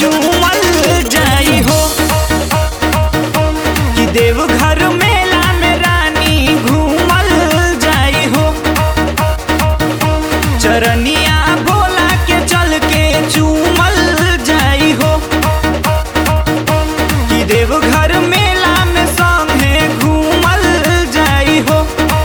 चूमल जाई हो कि देवघर मेला में रानी घूमल जाई हो चरनिया भोला के चल के चूमल जाई हो कि देवघर मेला में संगे घूमल जाई हो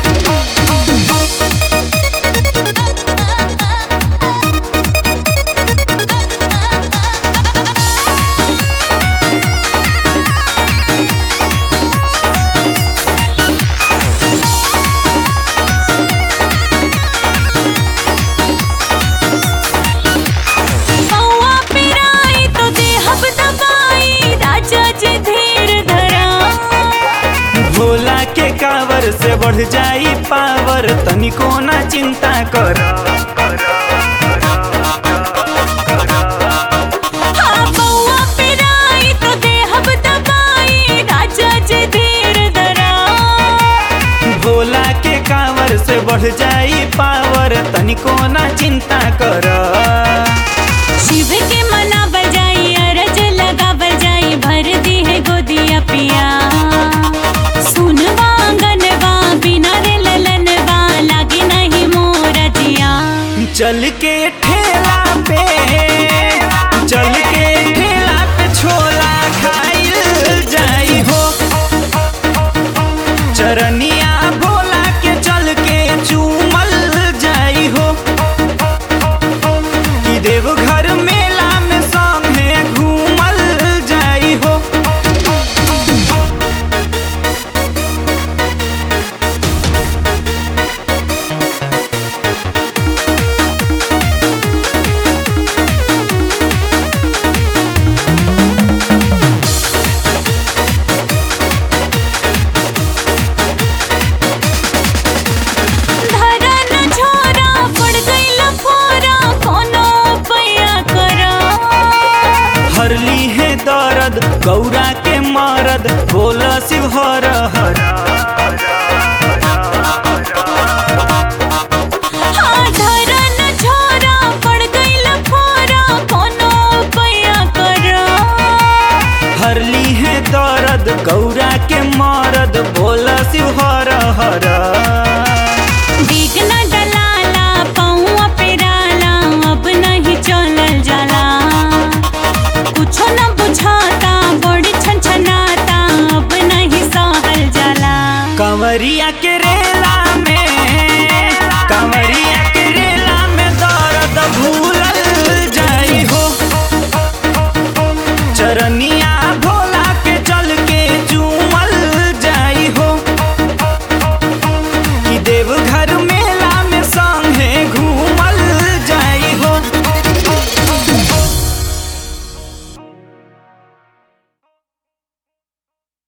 पौआ पिराई तो देहब दबाई राजा जी धीर धरा भोला के कावर से बढ़ जाई पावर तनिको ना चिंता कर हाँ पौआ पिराई तो देहब दबाई राजा जी धीर धरा भोला के कावर से बढ़ जाई पावर तनिको ना चिंता कर शिव के मना बजाई अरज लगा बजाई भर दी है गोदिया पिया सुन वांगनवा बिना रे ललनवा लागे नहीं मोरा जिया चल के ठेला पे चल के ठेला पे छोला खाइल जाई हो चरनिया भोला के चल के चूमल जाई हो कि देवघर मेला में संगे घूमल जाई हो धरा न छोरा पड़ गइल फोरा कोनो पैया करा हरली है दर्द गौरा के मरद बोला शिव हर हर हाँ धरा न छोरा पड़ गइल फोरा कोनो पैया करा हरली है दर्द गौरा के मरद बोला शिव हर हर